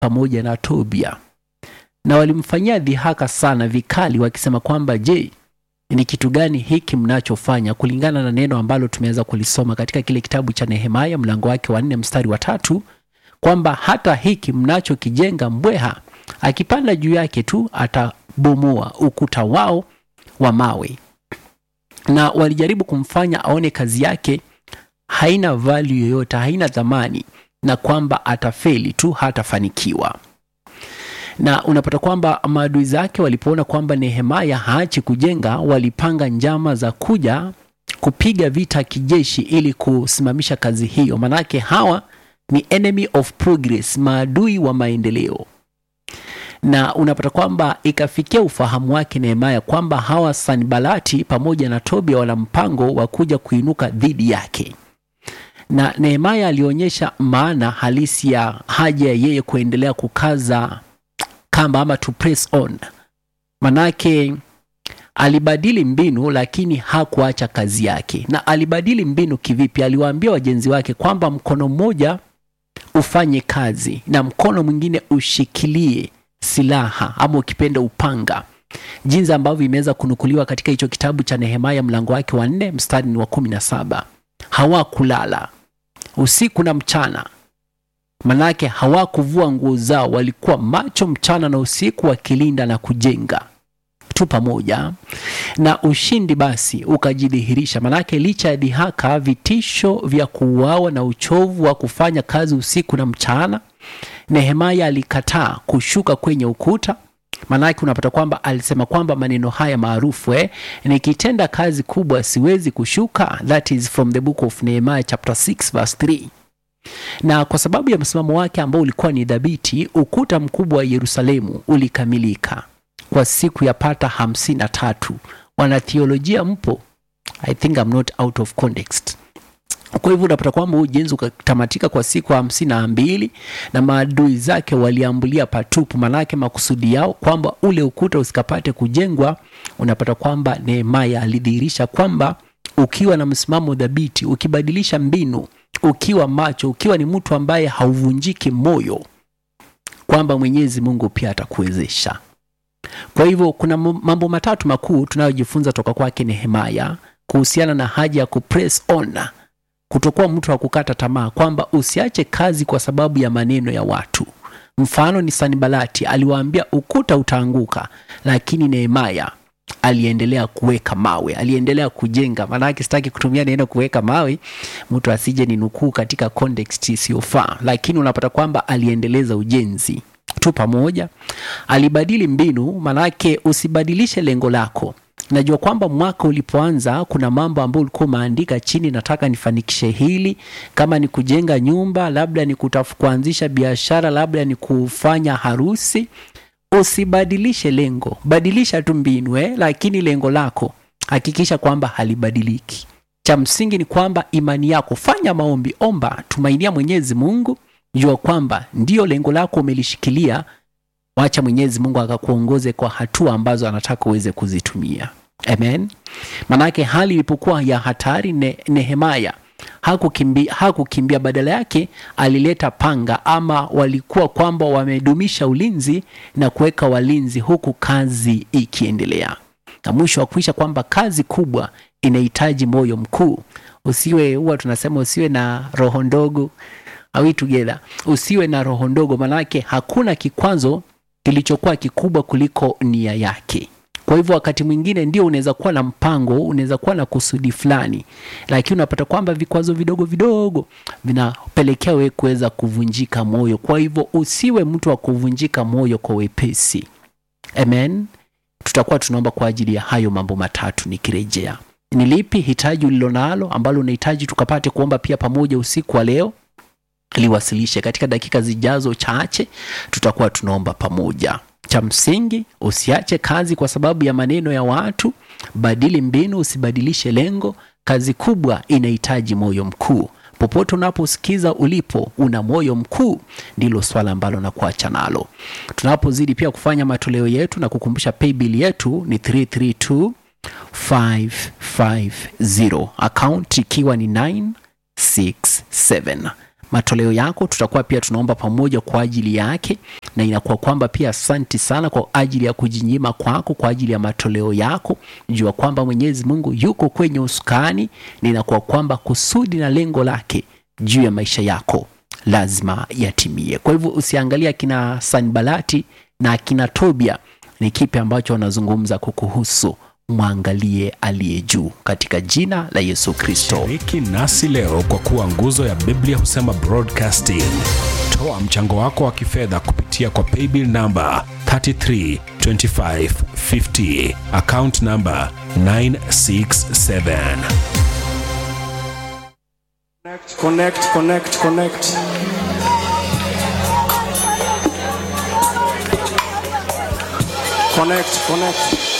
pamoja na Tobia, na walimfanyia dhihaka sana vikali, wakisema kwamba je, ni kitu gani hiki mnachofanya? Kulingana na neno ambalo tumeweza kulisoma katika kile kitabu cha Nehemia mlango wake wa nne mstari wa tatu kwamba hata hiki mnachokijenga, mbweha akipanda juu yake tu atabomoa ukuta wao wa mawe. Na walijaribu kumfanya aone kazi yake haina value yoyote, haina thamani, na kwamba atafeli tu, hatafanikiwa. Na unapata kwamba maadui zake walipoona kwamba Nehemia haachi kujenga, walipanga njama za kuja kupiga vita kijeshi ili kusimamisha kazi hiyo. Manake hawa ni enemy of progress, maadui wa maendeleo. Na unapata kwamba ikafikia ufahamu wake Nehemia kwamba hawa Sanbalati pamoja na Tobia wana mpango wa kuja kuinuka dhidi yake na Nehemia alionyesha maana halisi ya haja ya yeye kuendelea kukaza kamba ama to press on. Manake alibadili mbinu, lakini hakuacha kazi yake. Na alibadili mbinu kivipi? Aliwaambia wajenzi wake kwamba mkono mmoja ufanye kazi na mkono mwingine ushikilie silaha ama ukipenda upanga, jinsi ambavyo imeweza kunukuliwa katika hicho kitabu cha Nehemia mlango wake wa nne mstari ni wa kumi na saba. Hawakulala usiku na mchana, manake hawakuvua nguo zao, walikuwa macho mchana na usiku wakilinda na kujenga tu pamoja, na ushindi basi ukajidhihirisha. Manake licha ya dhihaka, vitisho vya kuuawa na uchovu wa kufanya kazi usiku na mchana, Nehemia alikataa kushuka kwenye ukuta. Manake unapata kwamba alisema kwamba maneno haya maarufu eh, nikitenda kazi kubwa siwezi kushuka. That is from the book of Nehemiah chapter 6 verse 3. Na kwa sababu ya msimamo wake ambao ulikuwa ni dhabiti, ukuta mkubwa wa Yerusalemu ulikamilika kwa siku ya pata hamsini na tatu. Wanatheolojia mpo? I think I'm not out of context. Kwa hivyo unapata kwamba ujenzi ukatamatika kwa siku hamsini na mbili na maadui zake waliambulia patupu, manake makusudi yao kwamba ule ukuta usikapate kujengwa. Unapata kwamba Nehemia alidhihirisha kwamba ukiwa na msimamo dhabiti, ukibadilisha mbinu, ukiwa macho, ukiwa ni mtu ambaye hauvunjiki moyo, kwamba Mwenyezi Mungu pia atakuwezesha. Kwa hivyo kuna mambo matatu makuu tunayojifunza toka kwake Nehemia kuhusiana na haja ya kupress on kutokuwa mtu wa kukata tamaa, kwamba usiache kazi kwa sababu ya maneno ya watu. Mfano ni Sanbalati aliwaambia ukuta utaanguka, lakini Nehemia aliendelea kuweka mawe, aliendelea kujenga. Maanake sitaki kutumia neno kuweka mawe, mtu asije ni nukuu katika context isiyofaa, lakini unapata kwamba aliendeleza ujenzi tu pamoja. Alibadili mbinu, manake usibadilishe lengo lako. Najua kwamba mwaka ulipoanza kuna mambo ambayo ulikuwa umeandika chini, nataka nifanikishe hili, kama ni kujenga nyumba, labda ni kutafu kuanzisha biashara, labda ni kufanya harusi. Usibadilishe lengo, badilisha tu mbinu eh, lakini lengo lako hakikisha kwamba halibadiliki. Cha msingi ni kwamba imani yako, fanya maombi, omba, tumainia Mwenyezi Mungu, jua kwamba ndiyo lengo lako umelishikilia. Wacha Mwenyezi Mungu akakuongoze kwa hatua ambazo anataka uweze kuzitumia. Amen. Manake hali ilipokuwa ya hatari, ne, Nehemia hakukimbia, hakukimbia, badala yake alileta panga, ama walikuwa kwamba wamedumisha ulinzi na kuweka walinzi, huku kazi ikiendelea, na mwisho wa kuisha kwamba kazi kubwa inahitaji moyo mkuu. Usiwe huwa tunasema usiwe na roho ndogo, awi together, usiwe na roho ndogo, manake hakuna kikwazo kilichokuwa kikubwa kuliko nia yake. Kwa hivyo wakati mwingine ndio unaweza kuwa na mpango, unaweza kuwa na kusudi fulani, lakini unapata kwamba vikwazo vidogo vidogo vinapelekea wewe kuweza kuvunjika moyo. Kwa hivyo usiwe mtu wa kuvunjika moyo kwa wepesi. Amen. Tutakuwa tunaomba kwa ajili ya hayo mambo matatu. Nikirejea, ni lipi hitaji ulilonalo ambalo unahitaji tukapate kuomba pia pamoja usiku wa leo? liwasilishe katika dakika zijazo chache, tutakuwa tunaomba pamoja. Cha msingi usiache kazi kwa sababu ya maneno ya watu. Badili mbinu, usibadilishe lengo. Kazi kubwa inahitaji moyo mkuu. Popote unaposikiza ulipo, una moyo mkuu, ndilo swala ambalo nakuacha nalo. Tunapozidi pia kufanya matoleo yetu na kukumbusha paybill yetu ni 332550 account ikiwa ni 967 matoleo yako tutakuwa pia tunaomba pamoja kwa ajili yake na inakuwa kwamba pia asanti sana kwa ajili ya kujinyima kwako kwa ajili ya matoleo yako jua kwamba mwenyezi mungu yuko kwenye usukani na inakuwa kwamba kusudi na lengo lake juu ya maisha yako lazima yatimie kwa hivyo usiangalie akina sanbalati na akina tobia ni kipi ambacho wanazungumza kukuhusu mwangalie aliye juu katika jina la yesu kristo Shiriki nasi leo kwa kuwa nguzo ya Biblia husema broadcasting. Toa mchango wako wa kifedha kupitia kwa paybill namba 332550 account namba 967. Connect, connect, connect. Connect, connect.